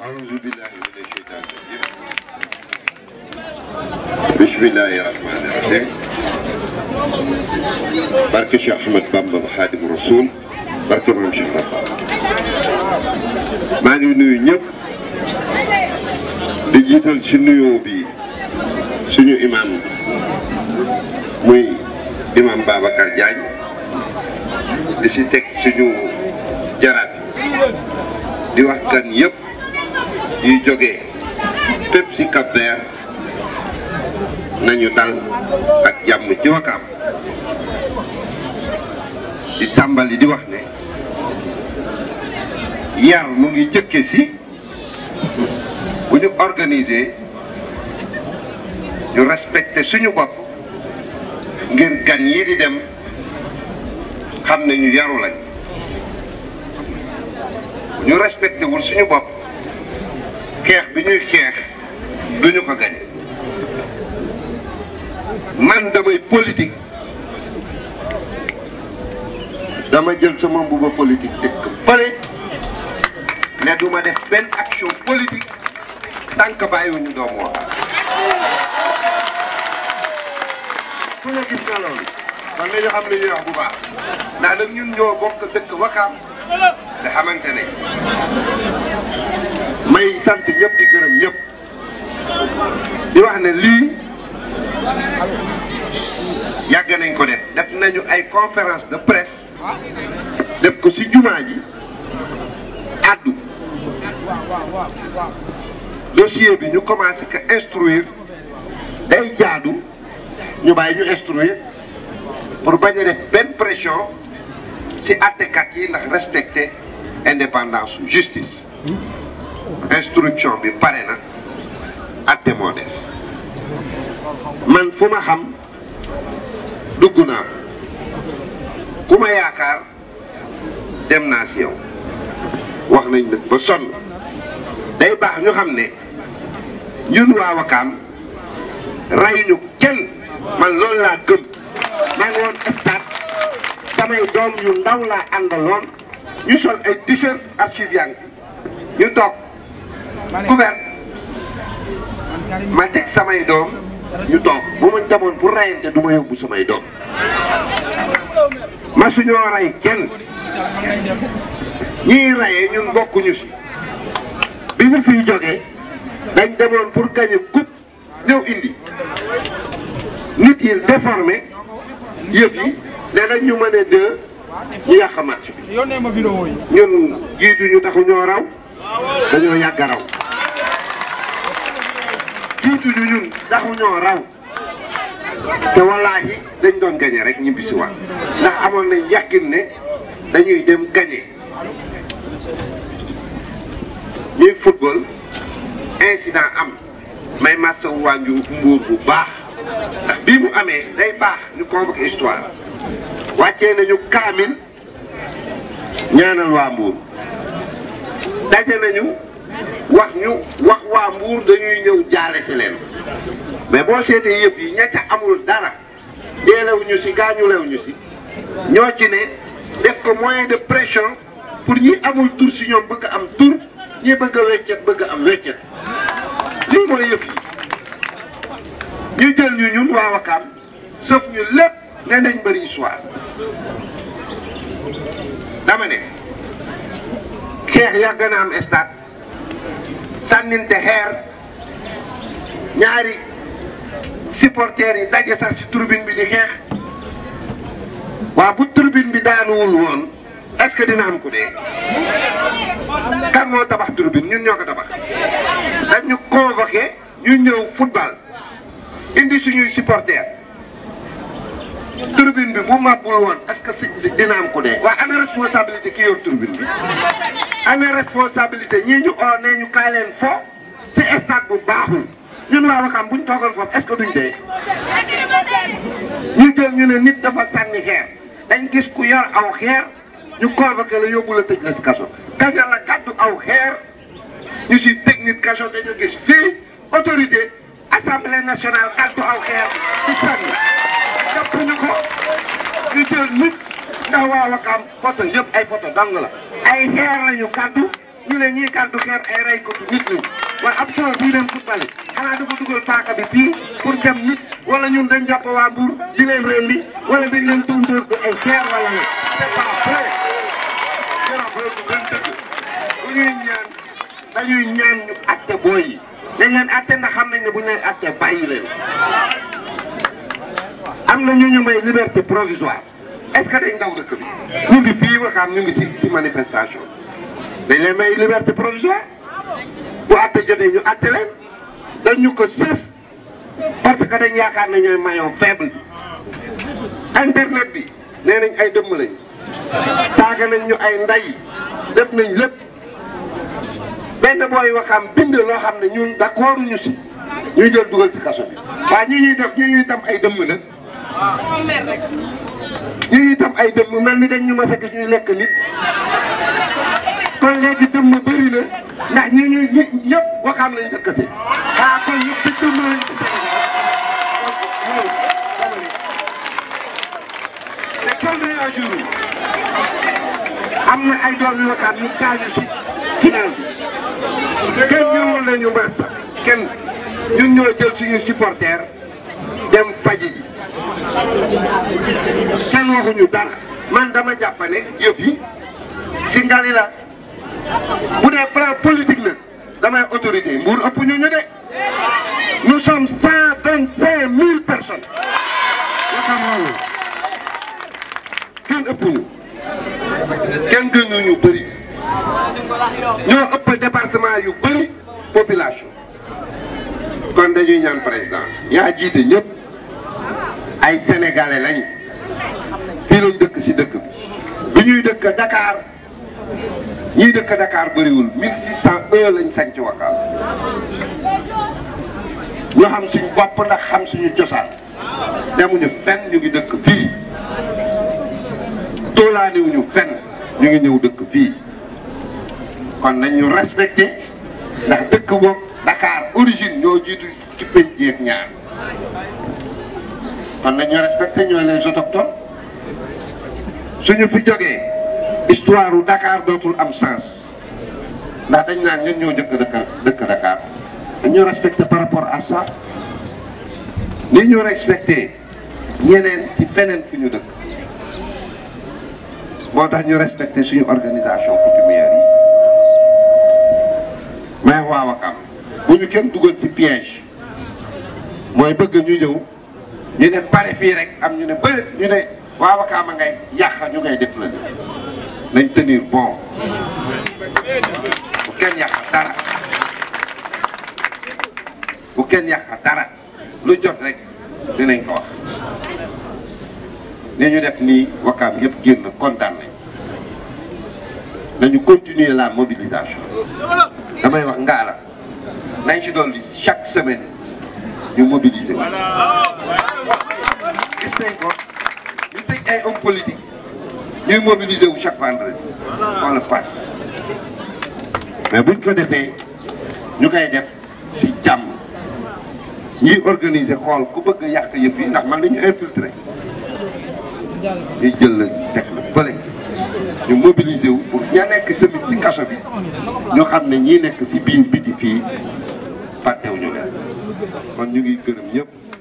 أعوذ بالله من الشيطان الرجيم بسم الله الرحمن الرحيم barke Cheikh Ahmed Bamba Xaadimu Rasuul barke Maam Cheikh Rafa maa ngi nuyu ñëpp di jiital ci nuyoo bi suñu imam muy imam Babacar Diagne di si teg suñu jaraaf di wax gan yëpp yuy jógee fépp si Cap Vert nañu dal ak jàmm ci Wakaam di tàmbali di wax ne yar mu ngi jëkke si bu ñu organiser ñu respecté suñu bopp ngir gan yi di dem xam ne ñu yaru lañ ñu respecté wul suñu bopp xeex bi ñuy xeex duñu ko gañ man damay politique dama jël sama mbuba politique teg ko fële ne duma def benn action politique tant que bàyyiwuñu doomu Wakaam ku ne gis nga loolu kon nañu xam li ñuy wax bu baax ndax nag ñun ñoo bokk dëkk Wakaam nga xamante ne may sant ñëpp di gërëm ñëpp di wax ne lii yàgg nañ ko def def nañu ay conférence de presse def ko ci jumaa ji addu dossier bi ñu commencé que instruire day jaadu ñu bàyyi ñu instruire pour bañ a def benn pression ci àttekat yi ndax respecter indépendance su justice instruction bi pare na àtte moo des man fu ma xam dugg naa ku ma yaakaar dem naa si yow wax nañ nag ba sonn day baax ñu xam ne ñun waa Wakaam rayuñu kenn man loolu laa gëm maa ngi woon stade samay doom yu ndaw laa àndaloon ñu sol ay t-shirt archive yaa ngi ñu toog couvert ma teg samay doom ñu toog bu ma demoon pour rayante du ma yóbbu samay doom ma suñoo ray kenn ñii rayee ñun bokkuñu si bi ñu fiy jógee dañ demoon pour gagner coupe ñëw indi nit yi déformé yëf yi ne dañ ñu mën a deux ñu yàq match bi ñun jiitu ñu taxu ñoo raw dañoo yàgg a raw jiitu ñu ñun taxu ñoo raw te wallaahi dañ doon gañe rek ñibbisi waat ndax amoon nañ yàqin ne dañuy dem gañe ñuy football incident am may massa wànju mbuur bu baax ndax bii mu amee day baax ñu convoqué histoire wàccee nañu kaamil ñaanal waa mbuur daje nañu wax ñu wax waa mbuur dañuy ñëw jaale si leen mais boo seetee yëf yi ña ca amul dara deelewuñu si gaañulewuñu si ñoo ci ne def ko moyen de pression pour ñi amul tur si ñoom bëgg am tur ñi bëgg a weccet bëgg am weccet lii mooy yëf yi ñu jël ñu ñun waa Wakaam sëf ñu lépp ne nañ bëri histoire dama ne xeex yàgg na am stade sànninte xeer ñaari supporters yi daje sax ci tribune bi di xeex waaw bu tribune bi daanuwul woon est-ce que dina am ku dee kan moo tabax tribune ñun ñoo ko tabax dañ ñu convoqué ñu ñëw football indi suñuy supporters tribune bi bu màbbul woon est-ce que si dina am ku dee. waa ana responsabilité ki yor tribune bi ana responsabilité ñii ñu oo nee ñu kaay leen fo si stade bu baaxul ñun waa Wakaam buñ toogoon foofu est-ce que duñ dee. ñu jël ñu ne nit dafa sànni xeer dañ gis ku yor aw xeer ñu convoqué la yóbbu la tëj la si kaso kaja la gàddu aw xeer ñu si tëj nit kaso dañu gis fii autorité assemblée nationale gàddu aw xeer di sànni jàpp ñu ko ñu jël nit ndax waa Wakaam photo yëpp ay photo dang la ay xeer lañu gàddu ñu ne ñii kàddu xeer ay raykatu nit lañ waaye ab soo bii dem football xanaa dafa dugal paaka bi fii pour jam nit wala ñun dañ jàpp waa Mbour di leen rendi wala dañ leen tóndóor bi ay xeer wala la c'est pas vrai jërëjëf boobu benn dëgg bu ñuy ñaan dañuy ñaan ñu atte booy yi dañ leen atte ndax xam nañ ne bu ñu leen atte bàyyi leen am na ñu ñu may liberté provisoire est-ce que dañ daw dëkk bi ñu ngi fii waxaam ñu ngi si si manifestation dañ leen may liberté provisoire bu atte jotee ñu atte leen dañ ñu ko sëf parce que dañ yaakaar ne ñooy maillon faible bi internet bi nee nañ ay dëmm lañ saaga nañ ñu ay nday def nañ lépp benn booy waxaam bind loo xam ne ñun d'accord ñu si ñuy jël dugal si kaso bi waaye ñi ñuy def ñi ñuy tam ay dëmm nag ñi ñuy tam ay dëmm mel ni dañ ñu mas a gis ñuy lekk nit kon léegi dëmm bëri na ndax ñi ñuy ñi ñëpp waxaam lañ dëkk si ah kon ñëpp di dëmm lañ si Sénégal te kenn réagir am na ay doom yu waxaam yu gaañu si final bi kenn ñëwul nañu massa kenn ñun ñoo jël suñu supporter dem faji ji kenn waxuñu dara man dama jàpp ne yëf yi si ngali la bu dee plan politique nag damay autorité Mbour ëpp ñu ñu de nous sommes cent vingt cinq mille personnes yaakaar loolu kenn ëpp ñu kenn gënu ñu bëri ñoo ëpp département yu bëri population kon dañuy ñaan président yaa jiite ñëpp ay sénégalais lañ fii lañ dëkk si dëkk bi bi ñuy dëkk Dakar ñiy dëkk Dakar bëriwul 1601 lañ sañ ci Wakaam ñu xam suñu bopp ndax xam suñu cosaan demuñu fenn ñu ngi dëkk fii toolaaniwuñu fenn ñu ngi ñëw dëkk fii kon nañ ñu respecté ndax dëkk boobu Dakar origine ñoo jiitu ci penc yeeg ñaar kon nañ ñu respecté ñooy les autochtones suñu fi jógee histoire u Dakar dootul am sens ndax dañ naan ñun ñoo njëkk dëkk dëkk Dakar dañ ñu respecté par rapport à ça ni ñu respecté ñeneen ci feneen fu ñu dëkk moo tax ñu respecté suñu organisation coutumière yi mais waa Wakam bu ñu kenn dugal ci piège mooy bëgg ñu ñëw ñu ne pare fii rek am ñu ne bëri ñu ne waa Wakam a ngay yàq ñu ngay def la nañ tenir bon bu kenn yàq dara bu kenn yàq dara lu jot rek dinañ ko wax ni ñu def nii Wakam yëpp génn kontaan nañ nañu continuer la mobilisation damay wax ngaala nañ ci dolli chaque semaine ñu mobiliser gis nañ ko ñu tëj ay hommes politiques ñuy mobiliser wu chaque vendredi wala face mais buñ ko defee ñu koy def si jàmm ñiy organiser xool ku bëgg a yàq yëf yi ndax man dañu infiltrer ñu jël la teg la fële ñu mobiliser wu pour ña nekk tamit ci kaso bi ñu xam ne ñii nekk si biir biti fii fàttewuñu leen kon ñu ngi gërëm ñëpp